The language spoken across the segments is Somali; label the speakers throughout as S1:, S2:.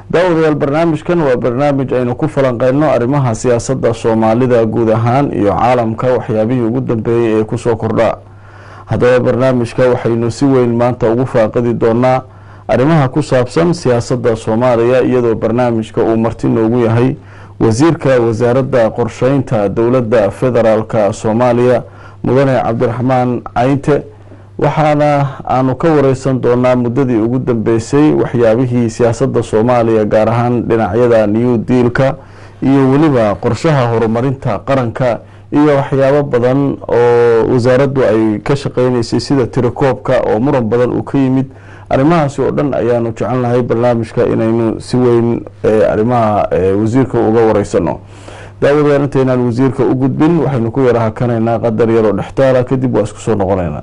S1: daawadayaal barnaamijkan waa barnaamij aynu ku falanqeyno arrimaha siyaasadda soomaalida guud ahaan iyo caalamka waxyaabihii ugu dambeeyey ee kusoo kordha haddaba barnaamijka waxaynu si weyn maanta ugu faaqidi doonaa arrimaha ku saabsan siyaasadda soomaaliya iyadoo barnaamijka uu marti noogu yahay wasiirka wasaaradda qorsheynta dowladda federaalka soomaaliya mudane cabdiraxmaan cayinte waxaana aanu ka wareysan doonaa muddadii ugu dambeysay waxyaabihii siyaasadda soomaaliya gaar ahaan dhinacyada new dealka iyo weliba qorshaha horumarinta qaranka iyo waxyaabo badan oo wasaaraddu ay ka shaqeyneysay sida tirakoobka oo muran badan uu ka yimid arrimahaasi oo dhan ayaanu jecelnahay barnaamijka inaynu si weyn arrimaha wasiirka uga wareysano daawadayaal intaynaan wasiirka u gudbin waxaynu ku yara hakanaynaa qadar yaroo dhextaala kadib waa isku soo noqonaynaa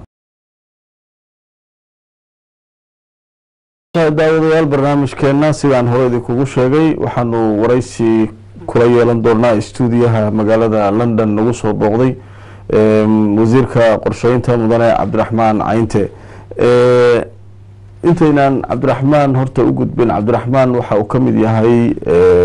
S1: daawadayaal barnaamijkeena sidaan hore idinkugu sheegay waxaanu wareysi kula yeelan doonaa stuudiyaha magaalada london nagu soo booqday wasiirka qorsheynta mudane cabdiraxmaan cayinte intaynaan cabdiraxmaan horta u gudbin cabdiraxmaan waxa uu ka mid yahay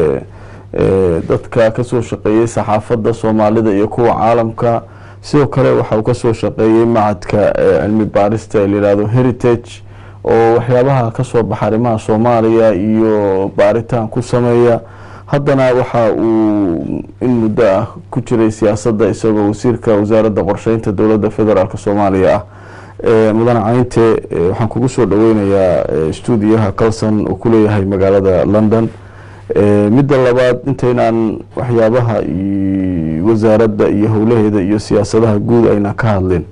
S1: dadka kasoo shaqeeyey saxaafadda soomaalida iyo kuwa caalamka sidoo kale waxa uu kasoo shaqeeyey macadka cilmi baarista ee layihahdo heritage oo waxyaabaha kasoo baxa arrimaha soomaaliya iyo baaritaan ku sameeya haddana waxa uu in muddo ah ku jiray siyaasadda isagoo wasiirka wasaaradda qorsheynta dowladda federaalk soomaaliya ah mudane cayinte waxaan kugu soo dhaweynayaa stuudiyaha calson uu ku leeyahay magaalada london midda labaad intaynaan waxyaabaha wasaaradda iyo howlaheeda iyo siyaasadaha guud ayna ka hadlin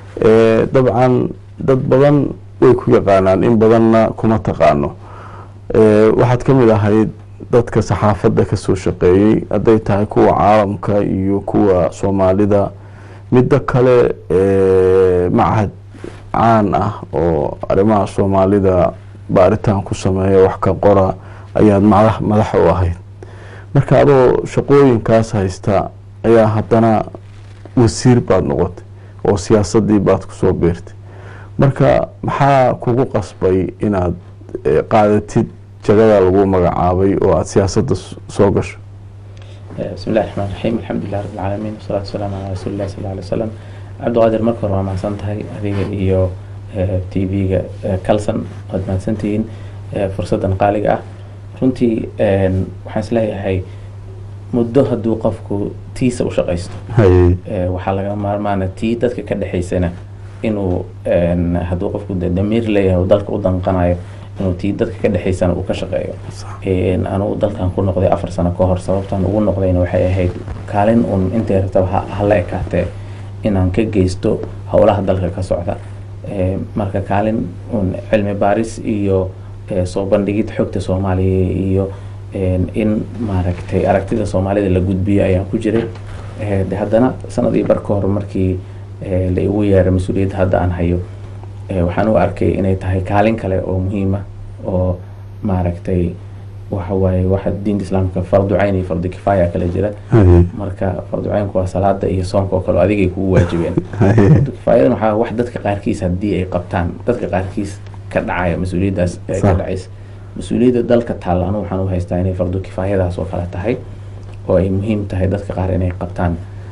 S1: dabcan dad badan way ku yaqaanaan in badanna kuma taqaano waxaad ka mid ahayd dadka saxaafadda kasoo shaqeeyey hadday tahay kuwa caalamka iyo kuwa soomaalida midda kale machad caan ah oo arrimaha soomaalida baaritaan ku sameeya wax ka qora ayaad madax madax u ahayd marka adoo shaqooyinkaas haysta ayaa haddana wasiir baad noqotay oo siyaasaddii baad kusoo beertay marka maxaa kugu qasbay inaad qaadatid jagada lagu magacaabay oo aada siyaasadda soo gasho
S2: bismi illahi raxmaan raxiim alxamdulilah rabbi alcaalamiin wasalaatu wasalaamu calaa rasuuli illahi sal alay wasalam cabdiqaadir marka hore waa mahadsan tahay adiga iyo t v-ga calson waad mahadsantihiin fursaddan qaaliga ah runtii waxaan isleeyahay muddo hadduu qofku tiisa u shaqaysto waxaa laga maarmaana tii dadka ka dhexaysana inuu hadduu qofku damiir leeyahay dalka u danqanayo inuu tii dadka ka dhexaysana uu ka shaqeeyo anugu dalkan ku noqday afar sano ka hor sababtaan ugu noqdayna waxay ahayd kaalin uun intay rabtaba hala ekaatee inaan ka geysto howlaha dalka ka socda marka kaalin uun cilmi baaris iyo soo bandhigid xogta soomaaliya iyo in maaragtay aragtida soomaalida la gudbiyo ayaan ku jiray haddana sanadii bar ka hor markii la igu yeeray mas-uuliyadda hadda aan hayo waxaan u arkay inay tahay kaalin kale oo muhiima oo maaragtay waxa waaye waxa diinta islaamka fardu cayn iyo fardu kifaaya kala jira marka fardu caynku waa salaada iyo soonka oo kale adigay kugu waajibeen fardu kifaayadan waxaa wax dadka qaarkiis haddii ay qabtaan dadka qaarkiis ka dhacaya mas-uuliyaddaas ee ka dhacaysa mas-uuliyadda dalka taalla anu waxaan u haystaa inay fardu kifaayadaas oo kale tahay oo ay muhiim tahay dadka qaar inay qabtaan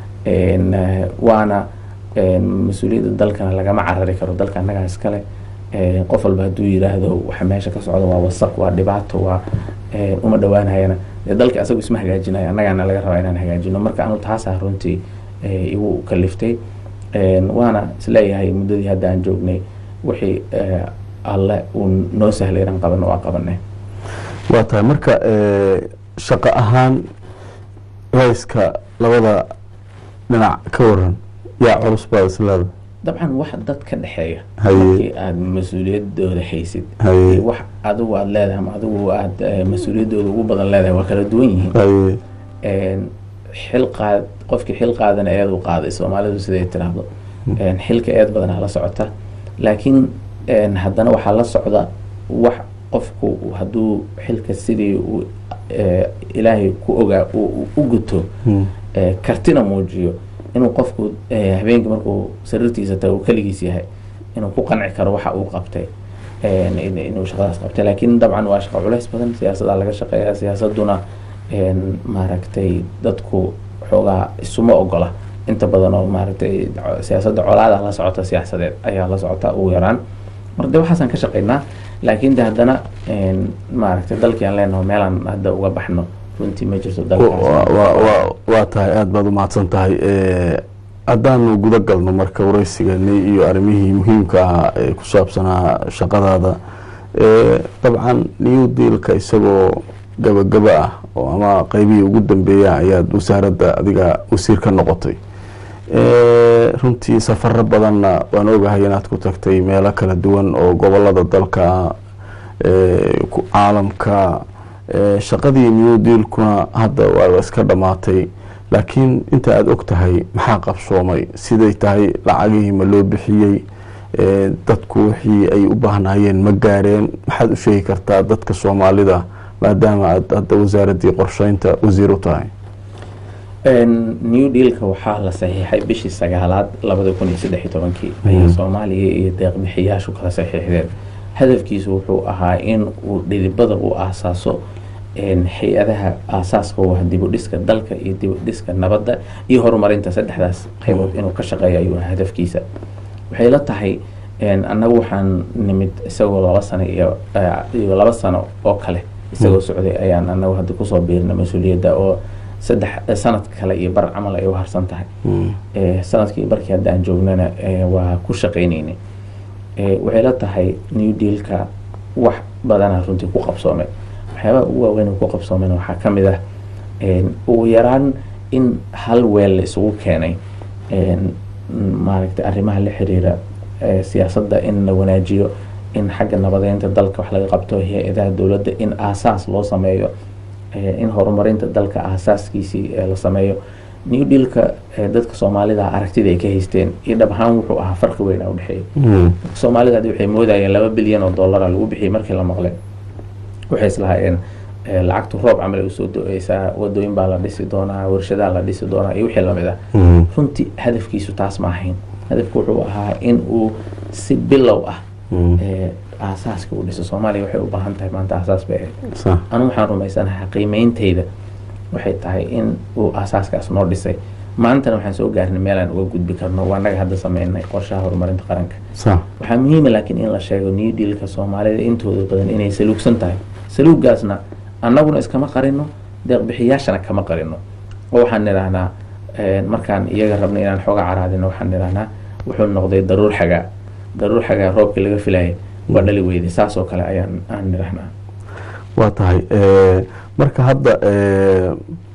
S2: waana mas-uuliyadda dalkana lagama carari karo dalka annagaa iskale qof walba hadduu yiraahdo waxa meesha ka socda waa wasaq waa dhibaato waa uma dhowaanayana dee dalka asagu isma hagaajinayo annagaana laga rabaa inaan hagaajino marka anu taasaa runtii igu kaliftay waana isleeyahay muddadii hadda aan joognay wixii alle uu noo sahlay inaan qabano waa qabanay
S1: waa tahay marka shaqo ahaan rayska labada dhinac ka waran yaa culus baad isleeda
S2: dabcan wax dad ka dhexeeya
S1: Haye.
S2: markii aada mas-uuliyadooda haysid
S1: Haye.
S2: iyo wax adigu aada leedahay ama adigu aada mas-uuliyadooda ugu badan leedahay waa kala duwan yihiin
S1: haye
S2: Een, xil qaad qofkii xil qaadana eed u qaaday soomaalidu siday tiraahdo Een, xilka eed badanaa la socota laakiin een, haddana waxaa la socda wax qofku hadduu xilka sidii uu ee, ilaahay ku ogaa uu uu u guto
S1: Hmm.
S2: ee, kartina muujiyo inuu qofku ee, habeenkii markuu sariirtiisa tago uu keligiis yahay inuu ku qanci karo waxa uu qabtay een, in- inuu shaqadaas qabtay laakiin dabcan waa shaqo culays badan siyaasadaa laga shaqeeya siyaasaduna een, maaragtay dadku xoogaa isuma ogola inta badan oo maaragtay co- siyaasadda colaada la socota siyaasadeed ayaa la socota ugu yaraan marka de waxaasaan ka shaqeynaa laakiin de haddana een, maaragtay dalkii aan leenaho meelaan hadda uga baxno runtii ma jirto
S1: Wa-
S2: dalkaas
S1: wa- wa- waa tahay aada baad umahadsan tahay Eh, haddaanu guda galno marka wareysigani iyo arrimihii muhiimka ahaa ee ku saabsanaa shaqadaada Eh, dabcan new dealka isagoo gabagaba ah oo ama qeybihii ugu dambeeya ayaad wasaaradda adiga wasiir ka noqotay Eh, runtii safaro badanna waan ogahay inaad ku tagtay meelo kala duwan oo gobolada dalka eh, ku- caalamka Eh, shaqadii new dealkuna hadda waa iska dhammaatay laakiin inta aada og tahay maxaa qabsoomay siday tahay lacagihii ma loo bixiyey Eh, dadku wixii ay u baahnaayeen ma gaareen maxaad u sheegi kartaa dadka soomaalida maadaama aad hadda wasaaraddii qorsheynta wasiir u tahay
S2: Een, new dealka waxaa la saxiixay bishii sagaalaad labada kun iyo saddex iyo tobankii ayaa
S1: Mhm.
S2: soomaaliya iyo deeqbixiyaashu kala saxiixdeen hadafkiisu wuxuu ahaa in uu dhidibada u aasaaso een, hay-adaha aasaaska u ah dibudhiska dalka iyo dibudhiska nabadda iyo horumarinta saddexdaas qaybood inuu ka shaqeeyo ayuu ahaa hadafkiisa waxay la tahay een, annagu waxaan nimid isagoo laba sano iyo eh, iyo laba sano oo kale isagoo socday ayaan annagu hadda kusoo biirna mas-uuliyadda oo saddex eh, sanad kale iyo bar camal ay u harsan tahay
S1: Mm.
S2: Eh, sanadkii barkii hadda aan joognana eh, waa ku shaqaynaynay Eh, waxay la tahay new dealka wax badana runtii ku qabsoomay waxyaabaha ugu waaweyn oo ku qabsoomeen waxaa ka mid ah een, ugu yaraan in hal weel la isugu keenay een, maaragtay arrimaha la xiriira eh, siyaasadda in la wanaajiyo in xagga nabadeynta dalka wax laga qabto hay-adaha dowladda in aasaas loo sameeyo eh, in horumarinta dalka aasaaskiisii eh, la sameeyo new dealka eh, dadka soomaalida aragtida ay ka haysteen iyo dhab ahaan wuxuu ahaa farqi weyn a udhexeeya
S1: Mm.
S2: dadka soomaalida hadii waxay moodayeen laba bilyan oo dollara lagu bixiyay markii la maqlay waxay islahaayeen eh, lacagtu roob camal ay usoo do-eysaa wadooyin baa la dhisi doonaa warshadaa la dhisi doonaa iyo wixii lamid ah
S1: Mm.
S2: runtii hadafkiisu taas ma ahayn hadafku wuxuu ahaa in uu si bilow ah
S1: Mm.
S2: eh, aasaaska u dhiso soomaaliya waxay u baahan tahay maanta aasaas bay ahayd
S1: Sax.
S2: anigu waxaan rumaysanahay qiimeynteyda waxay tahay in uu aasaaskaas noo dhisay maantana waxaan soo gaarnay meelaan uga gudbi karno waa naga hadda sameynay qorshaha horumarinta qaranka
S1: Sax.
S2: waxaa muhiima laakiin in la sheego new dealka soomaalida intooda badan inay saluugsan tahay saluuggaasna annaguna iskama qarino deeqbixiyaashana kama qarino oo waxaan nidhaahnaa eh, markaan iyaga rabna inaan xooga caraadino waxaan nidhaahnaa wuxuu noqday daruur xagaa daruur xagaa roobkii laga filayay waa dhali weyday saas oo kale ayaan aan nidhaahnaa
S1: waa tahay Eh, marka hadda eh,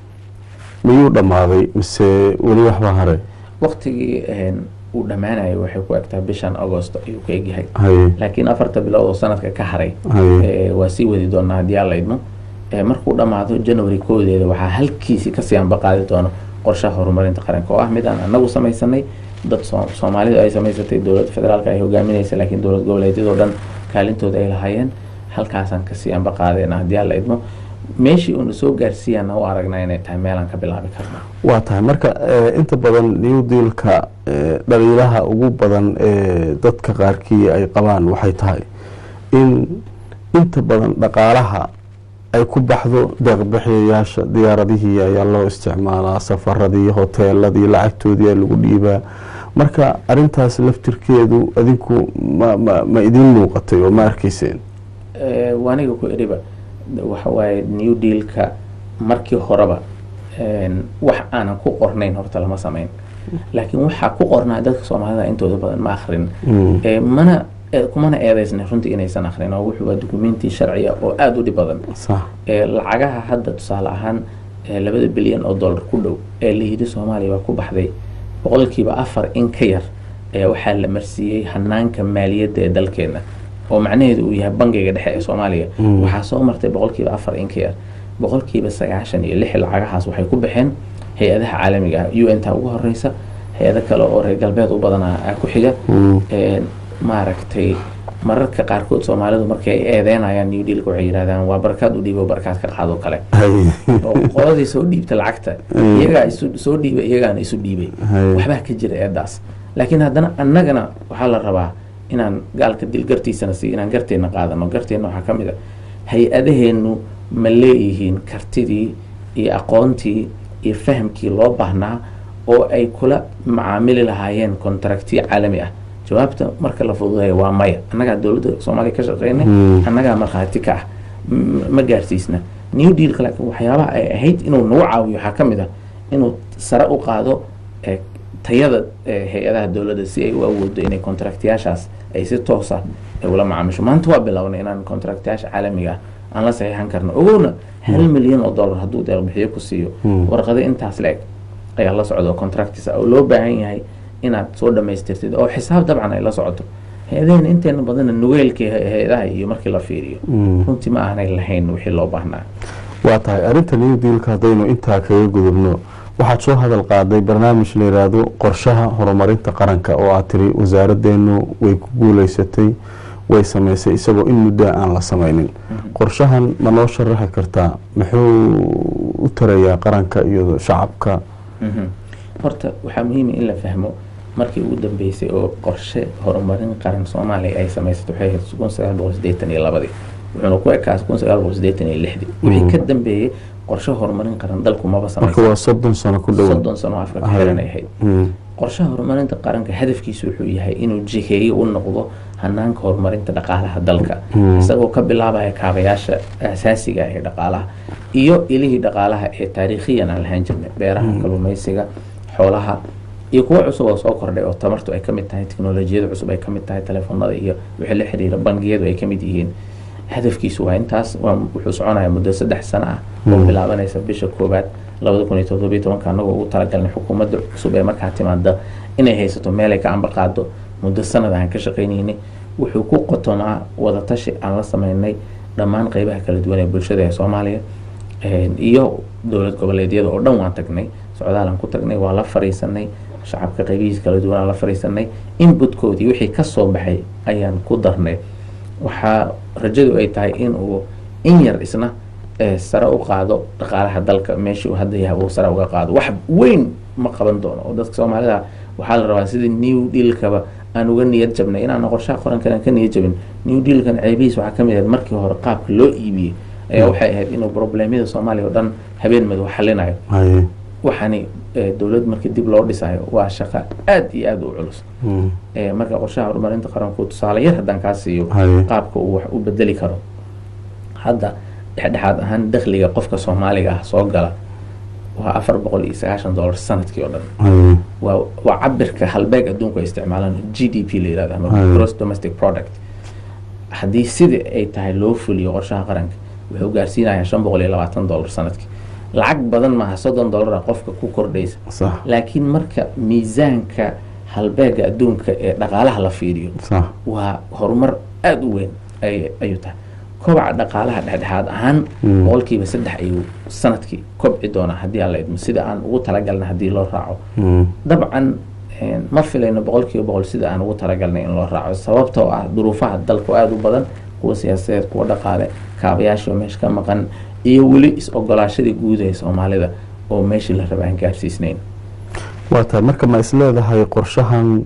S1: miyuu dhammaaday mise weli waxbaa haray
S2: waqtigii een, uu dhammaanayo waxay ku egtaa bishan agosto ayuu ka egyahay
S1: haye
S2: laakiin afarta bilood oo sanadka ka haray
S1: haye
S2: Eh, waa sii wadi doonaa haddii alla idmo Eh, markuu dhammaado january koodeeda waxaa halkiisii kasii anbaqaadi doono qorshaha horumarinta qaranka oo ah mid aan anagu samaysanay dad soo- soomaalidu ay samaysatay dowladda federaalka ay hogaaminaysa laakiin dowlad goboleedyadoo dhan kaalintooda ay lahaayeen halkaasaan kasii anbaqaadeena haddii alla idmo meeshii uuna soo gaarsiiyaana u aragnaa inay tahay meelaan ka bilaabi karna
S1: waa tahay marka eh, inta badan new dealka eh, dhaliilaha ugu badan ee dadka qaarkii ay qabaan waxay tahay in inta badan dhaqaalaha ay ku baxdo deeqbixiyayaasha diyaaradihii ayaa loo isticmaalaa safaradii hoteeladii lacagtoodii aa lagu dhiibaa marka arintaas laftirkeedu adinku ma ma ma idin muuqatay oo ma arkayseen
S2: Eh, waa aniga ku idhiba waxa waaye new dealka markii horeba een, wax aanan ku qornayn horta lama samayn laakiin waxaa ku qornaa dadka soomaalida intooda badan ma akrin
S1: Mm.
S2: Eh, mana eh, kumana eedeysna runtii inaysan akrin oo wuxuu waa dukumenti sharciya oo aada u dhib badan
S1: sax
S2: Eh, lacagaha hadda tusaale ahaan eh, labada bilyan oo dollar ku dhow ee la yidhi soomaaliya waa ku baxday boqolkiiba afar in ka yar ayaa waxaa la marsiiyey hanaanka maaliyadda ee dalkeena oo macnaheedu uu yahay bangiga dhexe ee soomaaliya
S1: Mm.
S2: waxaa soo martay boqolkiiba afar in ka yar boqolkiiba sagaashan iyo lix lacagahaas waxay ku baxeen hay-adaha caalamiga ah u n ta ugu horeysa hay-ado kale oo reer galbeed u badanaa ah ku xiga
S1: Mm.
S2: Een, maaragtay mararka qaarkood soomaalidu markay ay eedeynayaan new dealka waxay yidhahdaan waa barkaad u dhiibo barkaad ka qaado kale
S1: haye
S2: oo qoladii soo dhiibta lacagta
S1: Mm.
S2: iyagaa isu soo dhiibay iyagaana isu dhiibay
S1: Haye.
S2: waxbaa ka jira eedaas laakiin haddana annagana waxaa la rabaa inaan gaalka dil gartiisana siiyo inaan garteena qaadano garteena waxaa ka mid a hay-adaheennu ma leeyihiin kartidii iyo aqoontii iyo fahamkii loo baahnaa oo ay kula macaamili lahaayeen contractiyo caalami ah jawaabta marka la fududeeya waa maya annagaa dowladda soomaaliya ka shaqeynay annagaa markhaati ka ah ma gaarsiisna new dealka laakiin waxyaabaha ay ahayd inuu nagu caawiyo waxaa ka mid ah inuu sare u qaado tayada hay-adaha dowladda si ay u awoodo inay contractyaashaas ay si toosa ula macaamisho maanta waa bilownay inaan contractyaasha caalamiga ah aan la saxiixan karno ogowna hal milyan oo dollar hadduu deeqbixiyo ku siiyo warqado intaas la-eg ayaa la socda oo contractis ah oo loo baahan yahay inaad soo dhamaystirtid oo xisaab dabcan ay la socoto hay-adaheen inteena badana nugeelka hay-adaha iyo markii la fiiriyo runtii ma aanay lahayn wixii loo baahnaa
S1: waa tahay arrinta new dealka haddaynu intaa kaga gudubno waxaad soo hadal qaaday barnaamij la yidhaahdo qorshaha horumarinta qaranka oo aad tiri wasaaraddeenu way ku guuleysatay way samaysay isagoo in muddaa aan la samaynin qorshahan ma noo sharaxi kartaa muxuu u tarayaa qaranka iyo shacabka
S2: horta waxaa muhiima in la fahmo markii ugu dambeysay oo qorshe horumarin qaran soomaaliya ay samaysatay waxay ahayd kun sagaal boqol sideetan iyo labadii wuxuuna ku ekaas kun sagaal boqol sideetan iyo lixdii wixii ka dambeeyey qorshe horumarin qaran dalku maba
S1: marka waa soddon sano ku dhow
S2: soddon sano afka ka xiranay ahayd qorshaha horumarinta qaranka hadafkiisu wuxuu yahay inuu jiheeyo u noqdo hanaanka horumarinta dhaqaalaha dalka isagoo ka bilaabaya kaabayaasha asaasiga ee dhaqaalaha iyo ilihii dhaqaalaha ee taariikhiyan aan lahaan jirnay beeraha kalluumeysiga xoolaha iyo kuwo cusub oo soo kordhay oo tamartu ay kamid tahay teknolojiyada cusub ay kamid tahay telefoonada iyo wixii la xiriira bangiyadu ay kamid yihiin hadafkiisu waa intaas wuxuu soconaya muddo saddex sano ah oo bilaabanaysa bisha koowaad labada kun iyo todobiyo tobanka anagoo ugu talagalnay xukuumadda cusub ee markaa timaada inay haysato meel ay ka amba qaado muddo sanad aan ka shaqaynaynay wuxuu ku qotomaa wadatashi aan la sameynay dhammaan qeybaha kala duwan ee bulshada ee soomaaliya iyo dowlad goboleedyada oo dhan waan tagnay socdaalaan ku tagnay waa la fariisanay shacabka qeybihiisa kala duwan aan la fariisanay inbutkoodii wixii kasoo baxay ayaan ku darnay waxaa rajadu ay tahay in uu in yar isna sare u qaado dhaqaalaha dalka meeshii uu hadda yahay uu sare uga qaado wax weyn ma qaban doono oo dadka soomaalida waxaa la rabaa sidii new dealkaba aan uga niyad jabnay inaan qorshaha qorankan aan ka niyad jabin new dealkan ceebihiis waxaa kamid ahayd markii hore qaabka loo iibiyey ayaa waxay ahayd inuu problemyada soomaaliya oo dhan habeen madow xalinayo waxaani dowlad markii dib loo dhisayo waa shaqo aada iyo aada u culus marka qorshaha horumarinta qaranku tusaale yar haddaan kaa siiyo qaabka uu wax u bedeli karo hadda dhexdhexaad ahaan dakhliga qofka soomaaliga ah soo gala waa afar boqol iyo sagaashan dollar sanadkii oo dhan waa waa cabirka halbeeg adduunku ay isticmaalaan g d p la yirahdo ama gross domestic product haddii sidii ay tahay loo fuliyo qorshaha qaranka wuxuu gaarsiinayaa shan boqol iyo labaatan dollar sanadkii lacag badan maaha soddon dollara qofka ku kordhaysa laakiin marka miisaanka halbeega adduunka ee dhaqaalaha la fiiriyo waa horumar aada u weyn ayuu tahay kobaca dhaqaalaha dhexdhexaad ahaan boqolkiiba saddex ayuu sanadkii kobci doonaa haddii aan la idmo sida aan ugu talagalnay haddii loo raaco dabcan ma filayno boqolkiiba boqol sida aan ugu talagalnay in loo raaco sababtoo ah duruufaha dalka aada u badan kuwa siyaasadeed kuwa dhaqaale kaabayaashoo meesha ka maqan iyo weli is-ogolaashadii guud ee soomaalida oo meeshii la raba aan gaarsiisnayn
S1: waa tahay marka ma is leedahay qorshahan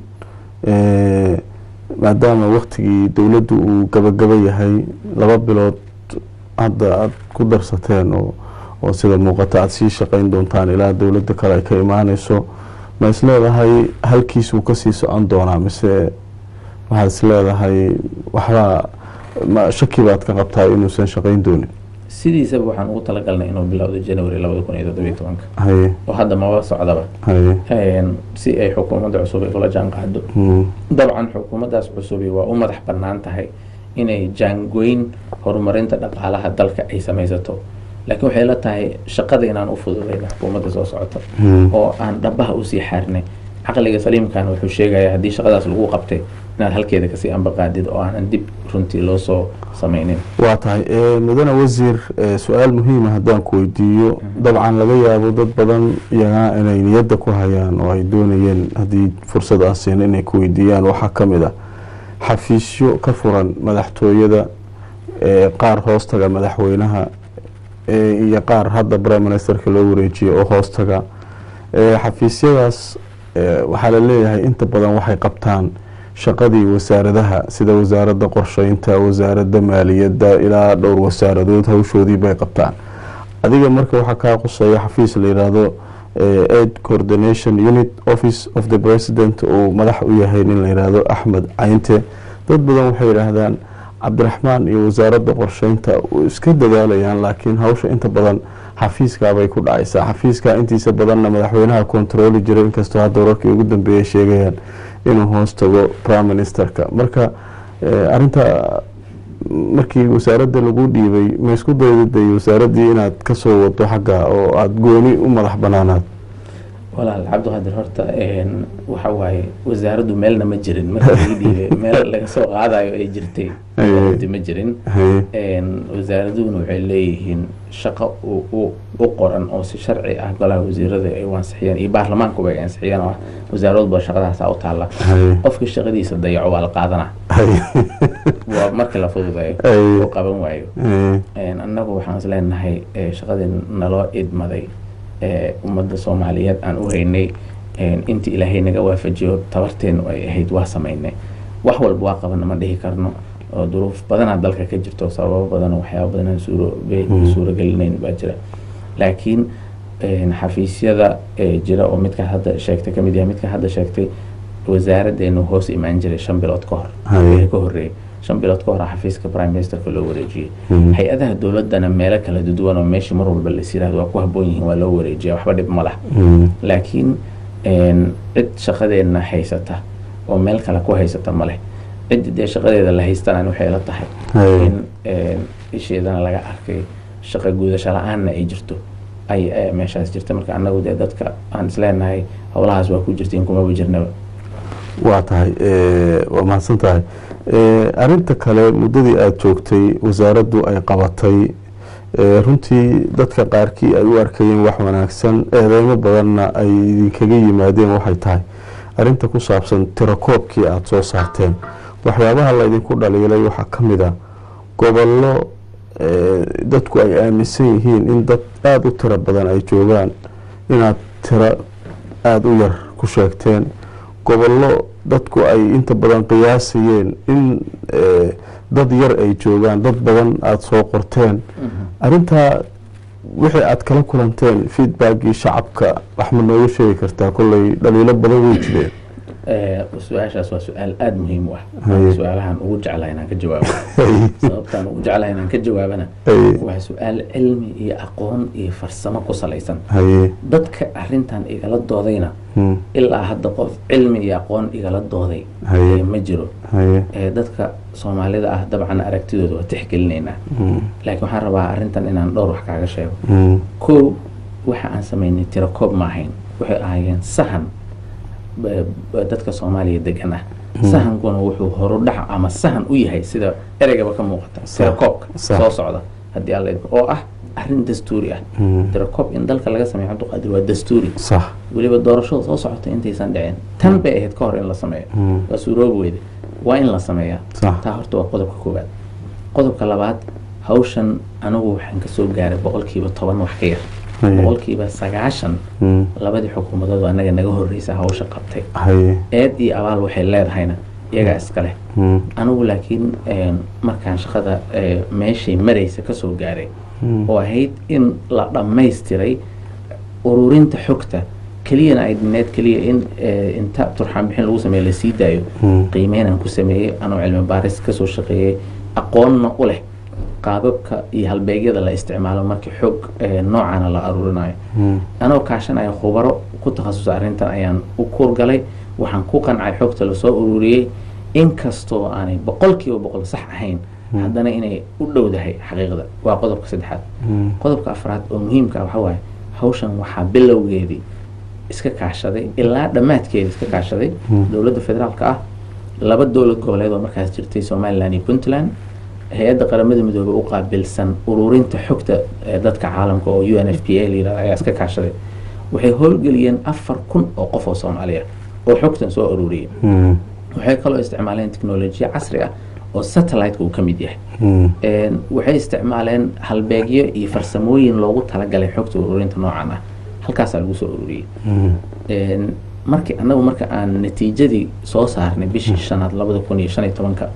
S1: maadaama waktigii dowladdu uu gabagaba yahay laba bilood hadda aada ku darsateen oo oo sida muuqata aada sii shaqayn doontaan ilaa dowladda kale ay ka imaaneyso ma is leedahay halkiisuu kasii socon doonaa mise waxaad is leedahay waxbaa ma shaki baad ka qabtaa inuusan shaqayn doonin
S2: sidiisaba waxaan ugu talagalnay inuu bilowdo january labada kun iyo toddobiyo tobanka
S1: haye
S2: oo hadda maba socdaba
S1: haye
S2: si ay xukuumadda cusub ay ula jaan qaado dabcan xukuumaddaas cusubi waa u madax bannaan tahay inay jaangoyn horumarinta dhaqaalaha dalka ay samaysato laakiin waxay la tahay shaqada inaan u fududayna xukuumadda soo socota oo aan dhabaha usii xaarnay caqliga saliimkana wuxuu sheegayaa haddii shaqadaas lagu qabtay inaad halkeeda kasii ambaqaadid oo aanan dib runtii loo soo samaynin
S1: waa tahay mudane wasiir su-aal muhiima haddaan ku weydiiyo dabcan laga yaabo dad badan iyagaa inay niyadda ku hayaan oo ay doonayeen haddii fursad aan siin inay ku weydiiyaan waxaa ka mid ah xafiisyo ka furan madaxtooyada qaar hoostaga madaxweynaha iyo qaar hadda prime ministerka loo wareejiyay oo hoostaga xafiisyadaas waxaa la leeyahay inta badan waxay qabtaan shaqadii wasaaradaha sida wasaaradda qorsheynta wasaaradda maaliyadda ilaa dhowr wasaaradood hawshoodii bay qabtaan adiga marka waxaa kaa quseeya xafiis la yidhaahdo aid coordination unit office of the president uu madax u yahay nin la yidhaahdo axmed caynte dad badan waxay yidhaahdaan cabdiraxmaan iyo wasaaradda qorsheynta iska dadaalayaan laakiin hawsha inta badan xafiiskaabay ku dhacaysaa xafiiska intiisa badanna madaxweynaha kontarooli jiray inkastoo hadda wararkii ugu dambeeyay sheegayaan inuu hoos tago prime ministerka marka arinta markii wasaaradda lagu dhiibay ma isku daydaday wasaaraddii inaad kasoo wado xagga oo aada gooni u madax banaanaad
S2: walaal cabdiqaadir horta waxa waaye wasaaraddu meelna ma jirin marka laga dhiibay meel laga soo qaadayo ay jirtay wasaaraddi ma jirin wasaaraduhuna waxay leeyihiin shaqo u qoran oo si sharci ah golaha wasiirada ay u ansixiyeen iyo baarlamaankuba ay ansixiyeen oo wasaaradba shaqadaasa u taalla qofka shaqadiisa dayaco waa la qaadana waa markii la fududeeyo oo qaban waayo annagu waxaan is leenahay shaqadii naloo idmaday ummadda soomaaliyeed aan u haynay intii ilaahay naga waafajiyo tabarteenu ay ahayd waa samaynay wax walba waa qabana ma dhihi karno oo duruuf badanaa dalka ka jirto sababo badan waxyaaba badanaan suurogelinayn baa jira laakiin xafiisyada jira oo midkaa hadda sheegtay kamid yahay midkaa hadda sheegtay wasaaraddeenu hoos imaan jiray shan bilood ka hor ka horeeyay shan bilood ka hor xafiiska prime ministerka loo wareejiyey hay-adaha dowladana meelo kala duwan oo meeshii mar walba las yirahdo waa ku haboon yihiin waa loo wareejiya waxba dhib ma lah laakiin cid shaqadeena haysata oo meel kale ku haysata ma leh ciddi dee shaqadeeda la haystaan waxay la tahay in isheedana laga arkay shaqa guudasho la-aanna ay jirto ay meeshaas jirta marka annagu dee dadka aan isleenahay howlahaas waa ku jirtiin kumaba jirnaba
S1: waa tahay waa mahadsan tahay arinta kale muddadii aada joogtay wasaaraddu ay qabatay runtii dadka qaarkii ay u arkayeen wax wanaagsan eedeymo badanna ay idinkaga yimaadeen waxay tahay arinta ku saabsan tirakoobkii aada soo saarteen waxyaabaha laydinku dhaliilay waxaa ka mid a gobollo dadku ay aaminsan yihiin in dad aada u tiro badan ay joogaan inaad tiro aada u yar ku sheegteen gobollo dadku ay inta badan qiyaasayeen in dad yar ay joogaan dad badan aada soo qorteen arintaa wixii aada kala kulanteen feedbackii shacabka wax ma nooga sheegi kartaa kolley dhaliilo badan wey jireen
S2: su-aashaas waa su-aal aada muhiim u ah su-aalahan ugu jeclaha inaan ka jawaabo sababtaan ugu jeclaha inaan ka jawaabana waa su-aal cilmi iyo aqoon iyo farsamo ku salaysan dadka arintan igala doodayna ilaa hadda qof cilmi iyo aqoon igala dooday ma jiro dadka soomaalida ah dabcan aragtidooda waa tixgelinaynaa laakiin waxaan rabaa arintan inaan dhowr wax kaaga sheego ko waxa aan samaynay tirakoob ma ahayn waxay ahaayeen sahan dadka soomaaliya degan ah sahankuna wuxuu horudhac ama sahan u yahay sida ereygaba ka muuqata tirakoobka soo socda haddii alla oo ah arrin dastuuri ah tirakoob in dalka laga sameeyo cabdiqaadir waa dastuuri weliba doorashada soo socota intaysan dhicin tan bay ahayd ka hor in la sameeyo waa suuroobi weyde waa in la sameeyaa taa horta waa qodobka koowaad qodobka labaad hawshan anigu waxaan kasoo gaaray boqolkiiba toban wax ka yar boqolkiiba sagaashan labadii xukuumadood anaga naga horeysa hawsha qabtay eed iyo abaal waxay leedahayna iyagaa iska leh anigu laakiin markaan shaqada meeshay maraysa kasoo gaaray oo ahayd in la dhammaystiray ururinta xogta keliyana ay dhineed keliya in inta turxaan bixin lagu sameeyo lasii daayo qiimeynaan ku sameeyey anoo cilmi baaris kasoo shaqeeyey aqoonna u leh qaababka iyo halbeegyada la isticmaalo markii xoog noocana la aruurinayo anoo kaashanaya khubaro ku takhasusa arrintan ayaan u kuurgalay waxaan ku qancay xogta lasoo ururiyey inkastoo aanay boqolkiiba boqol sax ahayn haddana inay u dhowdahay xaqiiqda waa qodobka saddexaad qodobka afraad oo muhiimka waxa waaye hawshan waxaa bilowgeedii iska kaashaday ilaa dhammaadkeeda iska kaashaday dowladda federaalka ah laba dowlad goboleed oo markaas jirtay somalilan iyo puntland hay-adda qaramada midoobey u qaabilsan ururinta xogta dadka caalamka oo u n f p a layirahdo ayaa iska kaashaday waxay howlgeliyeen afar kun oo qof oo soomaaliya oo xogtan soo ururiyay waxay kaloo isticmaaleen technolojiya casri ah oo satellite-ka uu ka mid yahay waxay isticmaaleen halbeegyo iyo farsamooyin loogu talagalay xogta ururinta noocan ah halkaasaa lagu soo ururiyey markii annagu marka aan natiijadii soo saarnay bishii shanaad labada kun iyo shan iyo tobanka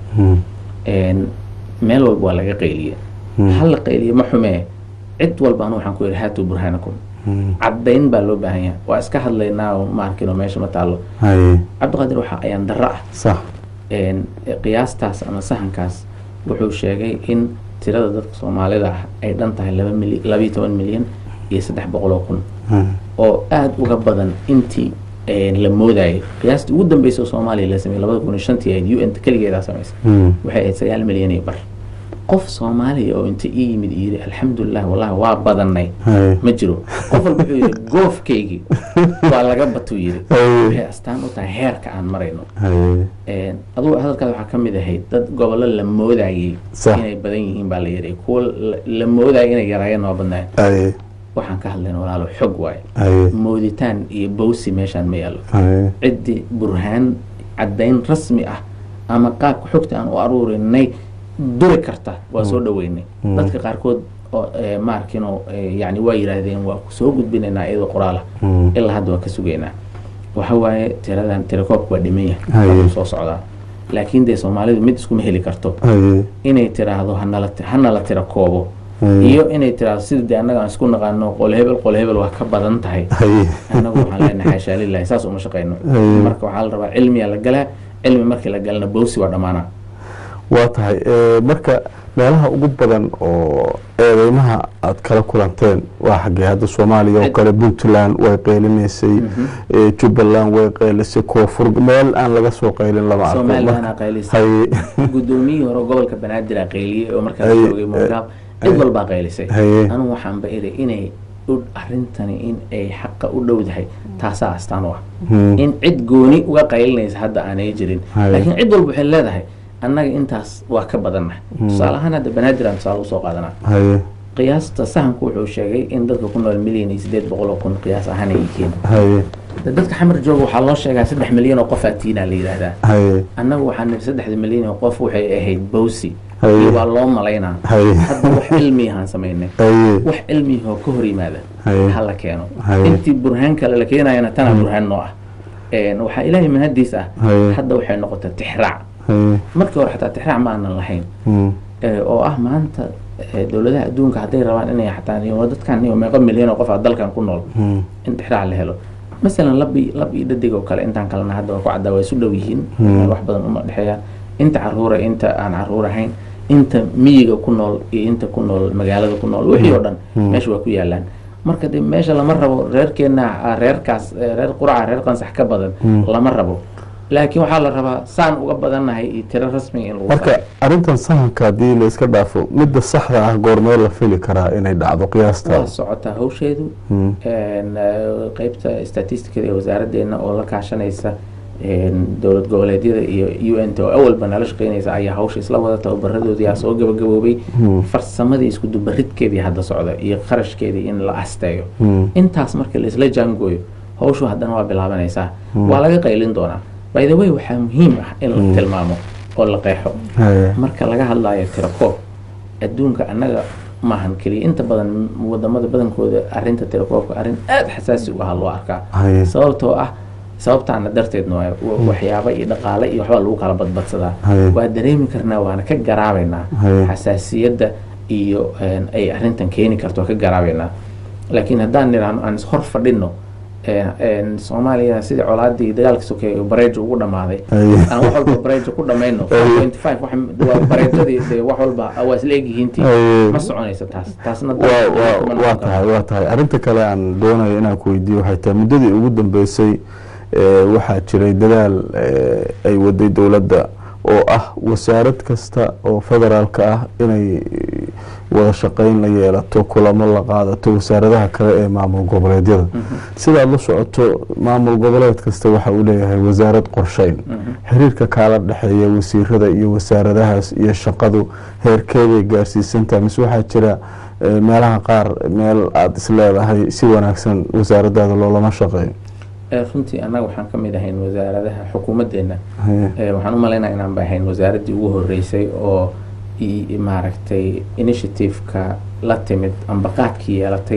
S2: een, meel walba waa laga qayliye hal la qayliye ma xumee cid walba anu waxaan ku yidhi haatuu burhaanakum caddayn baa loo baahan yahay waa iska hadlaynaa oo ma arkino meesha ma taallo
S1: haye
S2: cabdiqaadir waxaa ayaan darro ah
S1: sax
S2: een, qiyaastaas ama sahankaas wuxuu sheegay in tirada dadka soomaalida ah ay dhan tahay laba mili labayo toban milyan iyo saddex boqol oo kun oo aada uga badan intii een, la moodayay qiyaastii ugu dambeysa oo soomaaliya la sameeyey labada kun iyo shantii ahayd u n keligeedaa samaysay waxay ahayd sagaal milyan iyo bar qof soomaaliya oo inta ii yimid iyo yidhi alxamdulilah wallahi waa badanay
S1: haye
S2: ma jiro qof walba wuxuu yidhi goofkaygii waa laga batuu yidhi
S1: Haye.
S2: waxay astaan u tahay heerka aan marayno
S1: haye
S2: Een, adugu hadalkaada waxaa ka mid ahayd dad gobollo la moodayay
S1: Sax.
S2: inay badan yihiin baa la yidhi kuwo la- la moodayay inay yaraayeen waa badnaayeen
S1: haye
S2: waxaan ka hadlayna walaalo xog waaye
S1: haye
S2: mooditaan iyo bowsi meeshaan ma yaallo
S1: haye
S2: ciddii burhaan caddayn rasmi ah ama qaabka xogta aan u aruurinay duri karta waa soo dhaweynay
S1: Mm.
S2: dadka qaarkood oo eh, ma arkino eh, yani waa yidhaahdeen waa ku soo gudbinaynaa iyadoo qoraala
S1: Mm.
S2: ilaa hadda waa ka sugaynaa waxa waaye tiradan tirakoobka waa dhiman yahay
S1: Haye.
S2: waa soo socdaa laakiin dee soomaalidu mid iskuma heli karto
S1: haye
S2: inay tiraahdo hanala ti- hanala tira koobo
S1: haye
S2: iyo inay tiraahdo sida dee annaga aan isku naqaano qol hebel qol hebel waa ka badan tahay
S1: haye
S2: annagu waxaan leenahay xaashaa lillahi saas uma shaqayno
S1: Haye.
S2: marka waxaa la rabaa cilmiyaa la galaa cilmi markii la galana bowsi waa dhammaanaa
S1: waa tahay Eh, marka meelaha ugu badan oo eedeymaha aad kala kulanteen waa xaggee hadda soomaaliya oo
S2: Cid-
S1: kale puntland way qeylinaysay eh, jubbaland way qeylisay koonfur meel aan laga soo qaylin lama arko
S2: somalilandna
S1: Marka-
S2: qaylisay
S1: haye
S2: gudoomiyihii hore gobolka banaadir aa qayliyey oo markaas
S1: Haye.
S2: joogay mongaab cid walbaa qaylisay
S1: haye
S2: anigu waxaan ba iday inay u- arrintani in ay xaqa u dhowdahay taasaa astaan u ah
S1: Hmm.
S2: in cid gooni uga qaylinaysa hadda aanay jirin
S1: Haye.
S2: laakiin cid walba waxay leedahay annaga intaas waa ka badannahay tusaale ahaan hadda banaadir aan tusaale usoo qaadanaa
S1: haye
S2: qiyaasta sahanku wuxuu sheegay in dadka ku nool milyan iyo sideed boqol oo kun qiyaas ahaan ay yihiin
S1: haye
S2: De- dadka xamar jooga waxaa loo sheegaa saddex milyan oo qof atiina la yidhaahdaa
S1: haye
S2: annagu waxaan nidhi saddexda milyan oo qof waxay ahayd bowsi
S1: Haye.
S2: iyo waa loo malaynaa
S1: haye
S2: hadda wax cilmiyahaan samaynay
S1: haye
S2: wax cilmiyahoo ka hor yimaada
S1: Haye.
S2: ha la keeno
S1: Haye.
S2: intii burhaan kale la keenayana tanaa burhaan noo ah Een, waxaa ilaahay mahadiis ah
S1: Haye.
S2: hadda waxay noqotay tixraac
S1: haye
S2: markii hore xataa tixraac ma aanan lahayn
S1: Hmm.
S2: Ee, oo ah maanta ee, dowladaha adduunka hadday rabaan inay xataa iyo dadkan iyo meeqa milyan oo qof ah dalkan ku nool
S1: Hmm.
S2: in tixraac la helo masalan lab iyo lab iyo dhadig oo kale intaan kalena hadda waa ku caddaa waa isu dhow yihiin
S1: Hmm.
S2: wax badan uma dhexeeyaan inta caruura inta aan caruur ahayn inta miyiga ku nool iyo inta ku nool magaalada ku nool wixii oo dhan
S1: Hmm.
S2: meesha waa ku yaalaan marka de meesha lama rabo reerkeena ah, reerkaas eh, reer quraca reer qansax ka badan
S1: Hmm.
S2: lama rabo laakiin waxaa la rabaa saan uga badannahay iyo tiro rasmiga in lagu
S1: marka
S2: faro.
S1: arrintan sahanka haddii la iska dhaafo midda saxda ah goormee la fili karaa inay dhacdo
S2: waa
S1: qiyaasta
S2: socotaa hawsheedu
S1: Hmm.
S2: een, eh, qeybta statisticada ee wasaaraddeena oo la kaashanaysa een, dowlad goboleedyada iyo u n t oo awalba nala shaqeynaysa ayaa hawsha isla wada tababaradoodii aa soo gabagaboobay
S1: Hmm.
S2: farsamadii isku dubaridkeedii hadda socda iyo qarashkeedii in la asteeyo
S1: Hmm.
S2: intaas marka la isla jaangooyo hawshu haddana waa bilaabanaysaa waa laga qaylin doonaa by the way waxaa muhiim ah in la tilmaamo oo la qeexo
S1: haye
S2: marka laga hadlayo tirakoob adduunka annaga maahan keliya inta badan wadamada badankooda arinta tirakoobka arrin aada xasaasi u ah loo arkaa
S1: haye
S2: sababtoo ah sababtaana darteedna waa wa- waxyaaba iyo dhaqaale iyo waxbaa lagu kala badbadsadaa
S1: Haye.
S2: waa dareemi karnaa waana ka garaabaynaa
S1: Haye.
S2: xasaasiyadda iyo een, ay arrintan keeni karto waa ka garaabaynaa laakiin haddaan nidhaahno aan ishor fadhino een, een, soomaaliya sidii colaadii dagaalka sokeeye bareejo ugu dhammaaday
S1: Haye.
S2: aan wax walba bareejo ku dhamayno
S1: Haye.
S2: 4.5 wax- waa bareejadii dee wax walba waa isla egyihiintii
S1: Haye.
S2: ma soconayso taas taasna
S1: waa waa waa tahay waa tahay arrinta kale aan doonayo inaan ku weydiiyo waxay tahay muddadii ugu dambeysay ee, waxaa jiray dadaal ee, ay waday dowladda oo ah wasaarad kasta oo federaalka ah inay wada shaqeyn la yeelato kulamo la qaadato wasaaradaha kale ee maamul goboleedyada sidaad la socoto maamul goboleed kasta waxa uu leeyahay wasaarad qorsheyn xiriirka kaala dhexeeya wasiirada iyo wasaaradahaas iyo shaqadu heerkeeday gaarsiisantahay mise waxaa jira eh, meelaha qaar meel aada is leedahay si wanaagsan wasaaradaada loolama shaqeeyo
S2: Ee, runtii annaga waxaan ka mid ahayn wasaaradaha xukuumaddeena
S1: Haye.
S2: Ee, waxaan u malaynaya inaan ba ahayn wasaaraddii ugu horeysay oo i- i- maaragtay initiative-ka la timid amba qaadkii yeelatay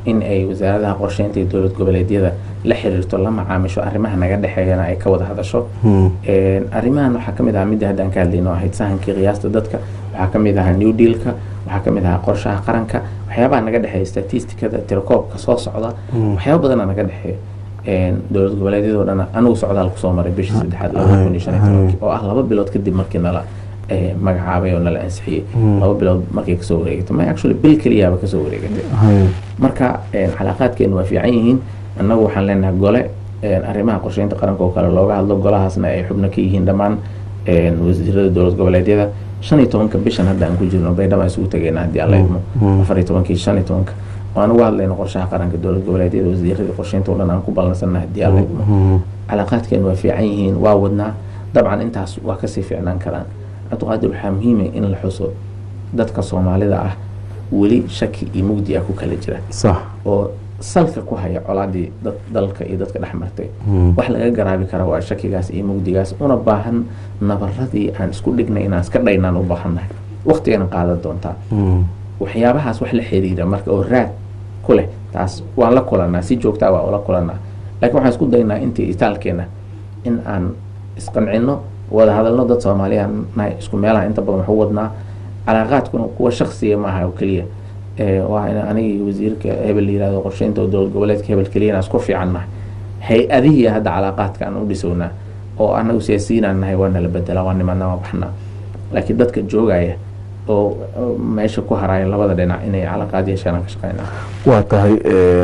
S2: in ay wasaaradaha qorsheynta iyo dowlad goboleedyada la xiriirto la macaamisho arrimaha naga dhexeeyana ay ka wada hadasho arrimahan waxaa kamid ahaa midda haddaan ka hadlayno ahayd sahankii qiyaasta dadka waxaa kamid ahaa new dealka waxaa kamid ahaa qorshaha qaranka waxyaabaha naga dhexeeya statisticada tirakoobka soo socda waxyaaba badana naga dhexeeya dowlad goboleedyadoo dhan anigu socdaal kusoo maray bishii saddexaad labada kun iyo shan iyo tobankii oo ah laba bilood kadib markii nala magacaabay oo nala ansixiyey laba bilood markay kasoo wareegatay ma actually bil keliyaaba kasoo wareegatay marka calaaqaadkeenu waa fiican yihiin annagu waxaan leenahay gole arrimaha qorsheynta qaranka oo kale looga hadlo golahaasna ay xubno ka yihiin dhammaan wasiirada dowlad goboleedyada shan iyo tobanka bishan hadda aan ku jirno baydhaba isugu tagayna haddii alla idmo afar iyo tobankii shan iyo tobanka waan uga hadlayno qorshaha qaranka dowlad goboleedyada wasiiradii qorsheynta oo dhan aan ku ballansanna haddii alla idmo calaaqaadkeenu waa fiican yihiin waa wadnaa dabcan intaas waa kasii fiicnaan karaan cabdiqaadir waxaa muhiima in la xuso dadka soomaalida ah weli shaki iyo mugdi ah ku kala jira oo salka ku haya colaadii dalka iyo dadka dhex martay wax laga garaabi kara waa shakigaas iyo mugdigaas una baahan nabaradii aan isku dhignay inaan iska dhaynaan u baahannahay waqtigana qaadan doontaa waxyaabahaas wax la xiriira marka oo raad ku leh taas waan la kulanaa si joogtaa waa ula kulanaa laakiin waxaan isku daynaa intii itaalkeena in aan isqancino wada hadalno dad soomaaliyan nahay isku meelaha inta badan waxu wadnaa calaaqaadkuna kuwa shaksiya maaha oo keliya waa in anigii wasiirka hebel la yirahdo qorsheynta dowlad goboleedka hebel keliyana isku fiican nahay hay-adihii hadda calaaqaadka aan u dhisownaa oo anagu siyaasiyiinaan nahay waa nala bedelaa waa nimadna waa baxnaa laakiin dadka joogaya oo meesha ku haraya labada dhinac inay calaaqaad yeeshaan aan ka shaqeynaa
S1: waa tahay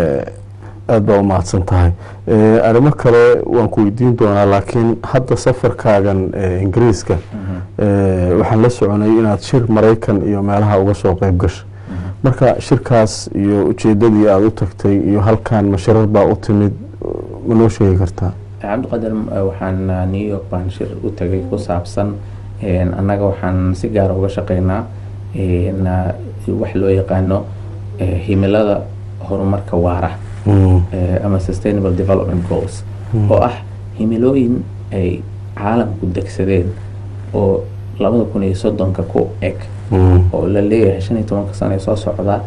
S1: aada baa umahadsan tahay arrimo kale waan ku weydiin doonaa laakiin hadda safarkaagan ingiriiska waxaan la soconay inaad shir maraykan iyo meelaha uga soo qeyb gasha marka shirkaas iyo ujeedadii aada u tagtay iyo halkan mashirar baa u timid ma noo sheegi kartaa
S2: cabdiqadir waxaan new york baan shir u tagay ku saabsan annaga waxaan si gaara uga shaqeynaa wax loo yaqaano himilada horumarka waara ama sustainable development goals oo ah himilooyin ay caalamku degsadeen oo labada kun iyo soddonka ku eg oo la leeyahay shan iyo tobanka sano ee soo socda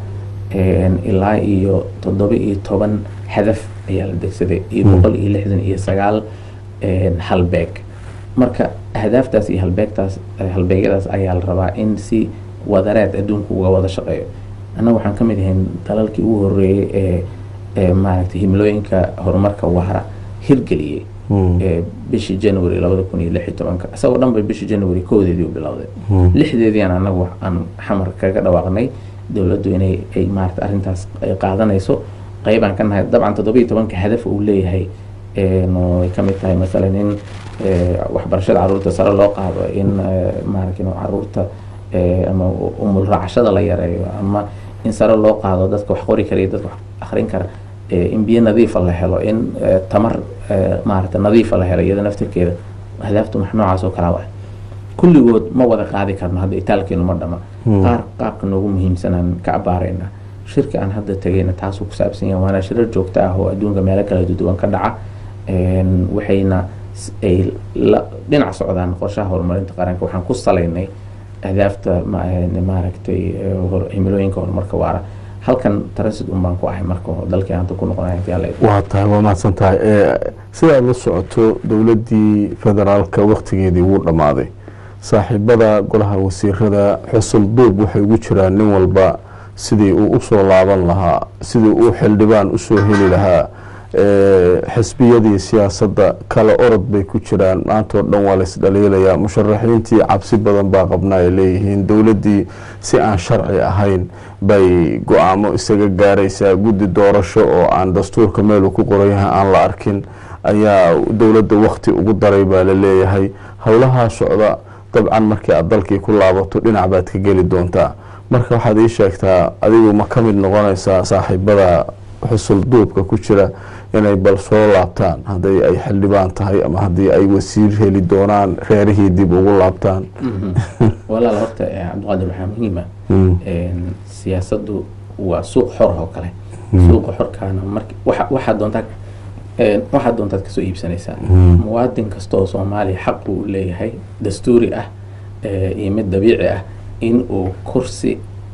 S2: ilaa iyo toddoba iyo toban hadaf ayaa la degsaday iyo boqol iyo lixdan iyo sagaal halbeeg marka ahdaaftaas iyo halbeegtaas halbeegyadaas ayaa la rabaa in si wadareed adduunku uga wada shaqeeyo annaga waxaan ka mid ahayn dalalkii ugu horeeyey ee ee maaragtay himilooyinka horumarka waara hirgeliyey bishii january labada kun iyo lix iyo tobanka isagoo dhan bay bishii january koodeedii u bilowday lixdeediian anagu aan xamar kaga dhawaaqnay dowladdu inay ay maarata arrintaas qaadanayso qeybaan ka nahay dabcan toddoba iyo tobanka hadaf uu leeyahay ay ka mid tahay masalan in waxbarashada caruurta sare loo qaado in maaragtay caruurta ama umul raacashada la yareeyo ama in sare loo qaado dadka wax qori kara iyo dadka wax akrin kara in biyo nadiifa la helo in tamar maarata nadiifa la helo iyada naftirkeeda ahdaaftu max noocaas oo kalaa ah kulligood ma wada qaadi karno hadda itaalkeenu ma dhama qaar qaabka noogu muhiimsanaan ka abaarayna shirka aan hadda tagayna taasuu ku saabsan yahay waana shirar joogto ah oo adduunka meelo kala duwan ka dhaca waxayna ay la dhinac socdaan qorshaha horumarinta qaranka waxaan ku salaynay ahdaafta maaragtay himilooyinka horumarka waara halkan transit un baan ku ahay marka dalkii hanta ku noqonaya
S1: waa tahay waa mahadsan tahay sidaad la socoto dowladdii federaalka waktigeedii wuu dhammaaday saaxiibada golaha wasiirada xusul duub waxay ugu jiraan nin walba sidii uu usoo laaban lahaa sidii uu xildhibaan usoo heli lahaa xisbiyadii siyaasadda kale orod bay ku jiraan maantao dhan waa laisdhaliilayaa musharaxiintii cabsi badan baa qabna ay leeyihiin dowladdii si aan sharci ahayn bay go-aamo isaga gaaraysaa guddi doorasho oo aan dastuurka meelu ku qoran yahay aan la arkin ayaa dowladda wakti ugu daray baa la leeyahay howlahaa socda dabcan markii aad dalkii ku laabato dhinac baad ka geli doontaa marka waxaad ii sheegtaa adigu ma ka mid noqonaysaa saaxiibada xusul duubka ku jira inay bal soo laabtaan hadday ay xildhibaan tahay ama haddii ay wasiir heli doonaan reerihii dib ugu laabtaan
S2: walaal horta cabdiqaadir waxaa muhiima siyaasaddu waa suuq xor oo kale suuqa xorkaana mar waxaad doontaa waxaad doontaad kasoo iibsanaysaa muwaadin kasta oo soomaaliya xaq uu leeyahay dastuuri ah iyo mid dabiici ah in uu kursi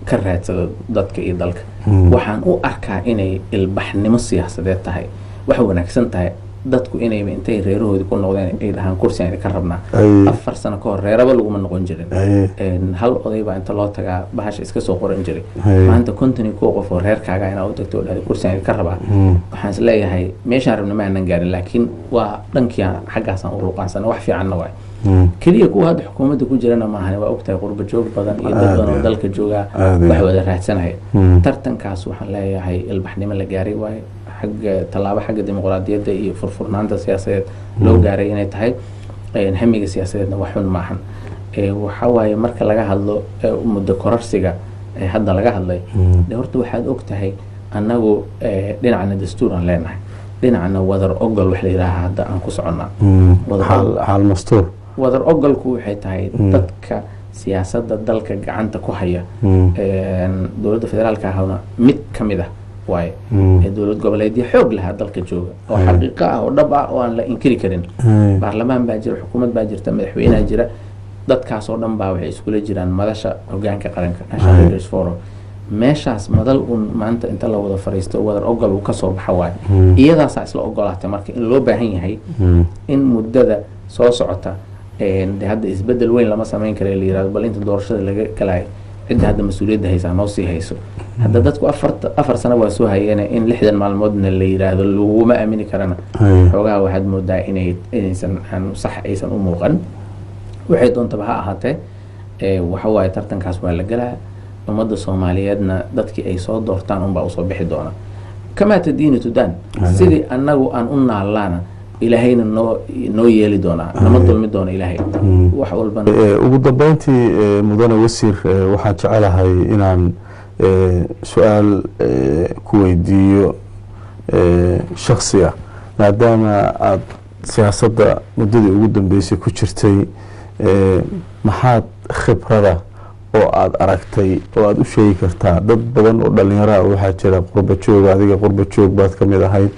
S2: ka raadsado dadka iyo dalka
S1: Mm.
S2: waxaan u arkaa inay ilbaxnimo siyaasadeed tahay wax wanaagsan tahay dadku inayba intay reerahoodii ku noqdeen ay dhahaan kursigan idinka rabnaa
S1: Ay.
S2: afar sano ka hor reeraba laguma noqon jirin
S1: Ay.
S2: Een, hal oday baa inta loo tagaa bahasha iska soo qoran jiray
S1: Ay.
S2: maanta konton iyo kow qof oo reerkaaga inaa u tagto oo dhahda kursigan idinka rabaa
S1: Mm.
S2: waxaan is leeyahay meeshaan rabna ma aanan gaarin laakiin waa dhankii xaggaasaan u ruqaansana wax fiicanna waay
S1: Mm.
S2: keliya kuwa hadda xukuumadda ku jirana maahan waa ogtahay qurba joog badan iyo dad
S1: Aad
S2: badan oo
S1: iyo
S2: dalka joogaa
S1: aad iyo
S2: wax
S1: aad.
S2: wada raadsanaya
S1: Mm.
S2: tartankaas waxaan leeyahay ilbaxnimo la gaaray waaye xagga tallaabo xagga dimuqraadiyadda iyo furfurnaanta siyaasadeed loo gaaray inay tahay een, hamiga siyaasadeedna wax xun maahan Ee, waxaa waaye marka laga hadlo ee, muddo kororsiga ee hadda laga hadlay
S1: Mm.
S2: de horta waxaad og tahay annagu ee, dhinacna dastuur aan leenahay dhinacna wadar ogol wax la yidhaaha hadda aan ku soconnaa
S1: Mm.
S2: Wada-
S1: xaal xaal mastuur
S2: wadar ogolku waxay tahay
S1: Mm.
S2: dadka siyaasadda dalka gacanta ku haya
S1: Mm.
S2: een, dowladda federaalka ahna mid ka mid ah waaye
S1: Mm.
S2: ee dowlad goboleedyo xoog lahaa dalka jooga oo
S1: Mm.
S2: xaqiiqo ah oo dhab ah oo aan la inkiri karin
S1: Ay.
S2: baarlamaan baa jira xukuumad baa jirta madaxweynaha jira dadkaas oo dhan baa waxay iskula jiraan madasha hogaanka qaranka national
S1: Ay.
S2: leaders forum meeshaas madal un maanta inta la wada fariisto wadar ogol uu kasoo baxa waaye
S1: Mm.
S2: iyadaasaa isla ogolaatay marka in loo baahan yahay
S1: Mm.
S2: in muddada soo socota een, de hadda isbedel weyn lama samayn kara la yirahdo bal inta doorashada laga galayo cidda hadda mas-uuliyadda haysaa noo sii hayso hadda dadku afarta afar sano waa soo hayeene in lixdan maalmoodna la yiraahdo laguma aamini karana
S1: Ay.
S2: xoogaha waxaad moodaa inay inaysan aan sax aysan u muuqan waxay doontaba ha ahaatee ee, waxa waaye tartankaas waa la galaa ummadda soomaaliyeedna dadkii ay soo doortaan unbaa usoo bixi doona kamaa tadiini tudaan
S1: Aye.
S2: sidii annagu aan u naalaana ilaahayna noo noo yeeli doonaa nama dulmi doona ilaahay
S1: Mm.
S2: wax walbana
S1: Eh, ugu dambeyntii eh, mudane wasiir eh, waxaan jecelahay inaan eh, su-aal eh, ku weydiiyo eh, shaksi ah maadaama aada siyaasadda muddadii ugu dambeysay ku jirtay eh, maxaad khibrada oo aada aragtay oo aada u sheegi kartaa dad badan oo dhalinyaro ah waxaa jira qurba joog adiga qurba joog baad ka mid ahayd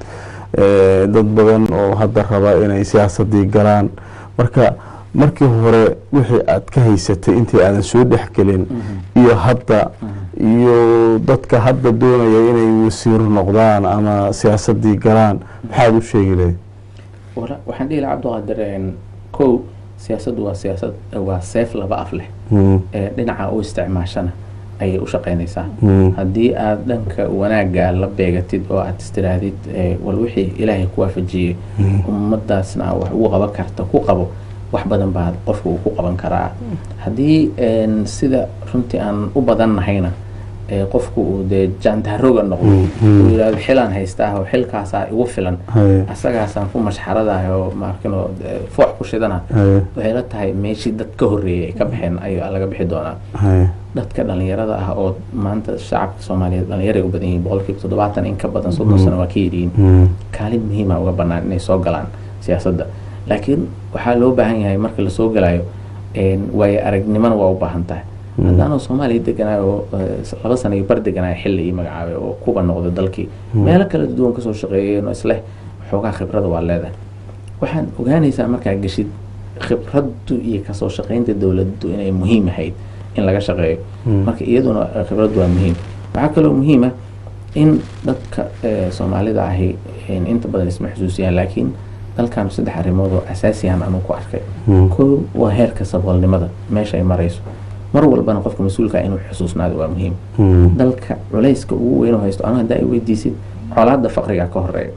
S1: Eh, dad badan oo hadda raba inay siyaasadii galaan marka markii hore wixii aad ka haysatay intii aadan soo dhexgelin iyo hadda iyo dadka hadda doonaya inay wasiir noqdaan ama siyaasadii galaan maxaad u sheegi lahayd
S2: Wala- waxaan dhihi lahaa cabdiqaadir een, kow siyaasaddu waa siyaasad waa seef laba af leh
S1: Mm,
S2: ee dhinaca u isticmaashana ayay u shaqaynaysaa
S1: mm,
S2: haddii aad dhanka wanaagga la beegatid oo aad istiraadid ee, wal wixii ilaahay ku waafajiyey
S1: mm,
S2: ummadaasna wax ugu qaban karta ku qabo wax badan baa qofka uu ku qaban karaa haddii een, sida runtii aan u badan nahayna ee, qofku uu dee jaantaroga noqdo
S1: Mm, mm.
S2: uu yidhahdo xilaan haystaa oo xilkaasaa igu filan
S1: haye,
S2: asagaasaan ku mashxaradahay oo maarkino foox ku shidana
S1: haye,
S2: waxay la tahay meeshii dad ka horreeyay ay ka baxeen ayaa laga bixi doonaa
S1: haye,
S2: dadka dhalinyarada ah oo maanta shacabka soomaaliyeed dhalinyaray u badan yihiin boqolkiiba toddobaatan in ka badan soddon sano waa ka yidhiin
S1: mm,
S2: kaalin muhiima uga bannaan inay soo galaan siyaasadda laakiin waxaa loo baahan yahay marka lasoo galayo een, waayo aragnimona waa u baahan tahay haddaanoo soomaaliya deganaayo oo eh, laba sana iyo bar deganaayo xilli ii magacaabay oo kuba noqday dalkii meelo kala duwan kasoo shaqeeyeen oo isleh xoogaa khibrada waa leedahay waxaan ogaanaysaa markaa geshid khibraddu iyo kasoo shaqaynta dowladdu inay muhiim ahayd in laga shaqeeyo
S1: Mm.
S2: marka iyaduna eh, khibraddu waa muhiim waxaa kaloo muhiima in dadka eh, soomaalida ahi een, inta badan isma xusuusiyaan laakiin dalkan saddex arrimood oo asaasiyan anuu ku arkay
S1: mm,
S2: kow waa heerka saboolnimada meesha ay marayso mar walbana qofka mas-uulka ah inuu xusuusnaado waa muhiim
S1: mm,
S2: dalka culayska ugu weyn oo haysto anu haddaa ay weydiisid colaadda faqriga ka horeeya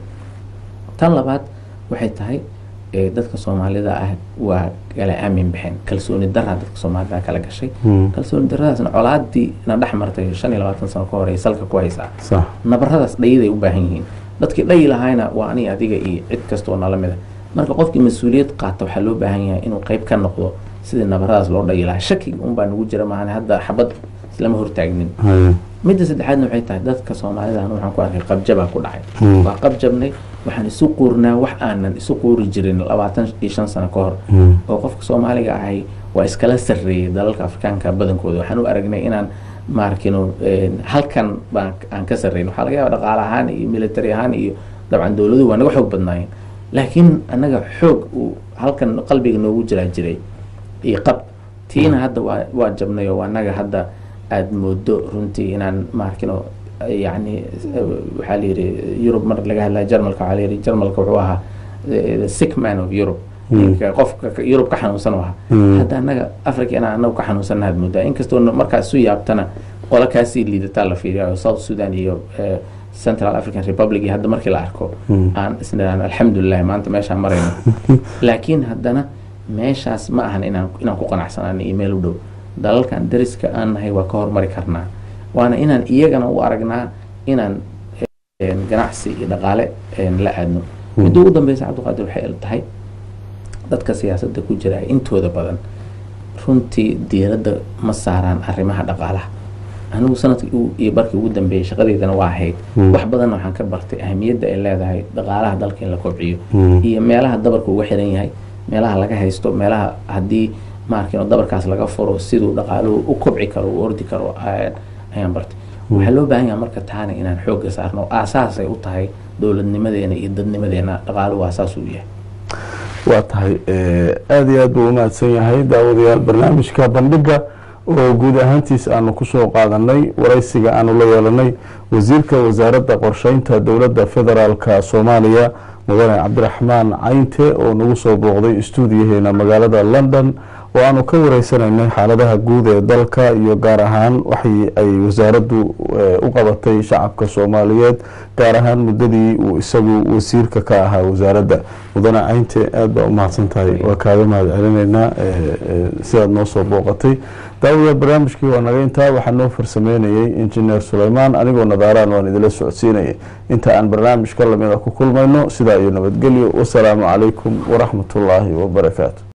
S2: tan labaad waxay tahay ee, dadka soomaalida ah waa kala aamin baxeen kalsooni daraa dadka soomaalida kala gashay
S1: mm,
S2: kalsooni daradaasna colaadii na dhex martay shan iyo labaatan sano ka hore salka ku haysaa
S1: sax
S2: nabaradaas dhayiday u baahan yihiin dadkii dhayi lahaayna waa ani adiga iyo cid kastoo nala mida marka qofkii mas-uuliyad qaata waxaa loo baahan yahay inuu qayb ka noqdo sidii nabaradaas loo dhayi lahaa shakiga unbaa nagu jira maahan hadda xabad islama hortaagnin
S1: haye,
S2: midda saddexaadna waxay tahay dadka soomaalida anu waxaan ku arkay qabjabaa ku dhacay
S1: Mm.
S2: waa qabjabnay waxaan isu quurnaa wax aanan isu quuri jirin labaatan iyo shan sano ka hor
S1: mm,
S2: oo qofka soomaaliga ahay waa iskala sarreeyay dalalka afrikaanka badankooda waxaan u aragnay inaan maarkino halkan baan aan ka sarreyn waxaa laga yaaba dhaqaale ahaan iyo military ahaan iyo dabcan dowladuhu waa naga xoog badnaayeen laakiin annaga xoog uu halkan qalbiga noogu jiraa jiray iyo qab tiina hadda waa waa jabnay oo annaga hadda aada moodo runtii inaan maarkino yani waxaa la yidhi yurub mar laga hadlaya jarmalka waxaa la yidhi jarmalka wuxuu ahaa the sick man of europe qofka yurub ka xanuunsan u ahaa hadda annaga africa inaan anagu ka xanuunsanna had moodaa inkastoo markaa isu yaabtana qola kaasii liidataa la fiiriya south sudan iyo central african republic iyo hadda markii la arko aan isniraan alxamdulilah maanta meeshaan marayno laakiin haddana meeshaas ma ahan inaan inaan ku qanacsanaan iyo meel u dhow dalalkan dariska aan nahay waa ka hormari karnaa waana inaan iyagana u aragnaa inaan ganacsi iyo dhaqaale la aadno midda ugu dambeysa cabdiqaadir waxay tahay dadka siyaasadda ku jira intooda badan runtii diiradda ma saaraan arrimaha dhaqaalaha anigu sanadkii iyo barkii ugu dambeeyey shaqadeydana waa ahayd wax badanna waxaan ka bartay ahamiyadda ay leedahay dhaqaalaha dalka in la kobciyo iyo meelaha dabarka uga xiran yahay meelaha laga haysto meelaha haddii maarkino dabarkaas laga furo siduu dhaqaaluhu u kobci karo u ordi karo ayaan bartay waxaa loo baahan yaha marka taana inaan xoogga saarno aasaasay u tahay dowladnimadeena iyo dadnimadeena dhaqaaluhu aasaas uu yahay
S1: waa tahay aada iyo aad buu umahadsan yahay daawadayaal barnaamijka bandhiga oo guud ahaantiis aanu kusoo qaadanay waraysiga aanu la yeelanay wasiirka wasaaradda qorsheynta dowladda federaalka soomaaliya mudane cabdiraxmaan caynte oo nagu soo booqday stuudiyaheena magaalada london oo aanu ka wareysanaynay xaaladaha guud ee dalka iyo gaar ahaan waxay ay wasaaraddu u qabatay shacabka soomaaliyeed gaar ahaan muddadii uu isagu wasiirka ka ahaa wasaaradda mudane caynte aada baa u mahadsan tahay waa kaaga mahad celinaynaa sidaad noo soo booqatay daawadayaal barnaamijkii waa naga intaa waxaa noo farsameynayey injineer suleymaan anigoo nadaaraan waan idila socodsiinayay inta aan barnaamij ka lamida ku kulmayno sidaa iyo nabadgelyo wasalaamu calaykum waraxmatullaahi wabarakaatu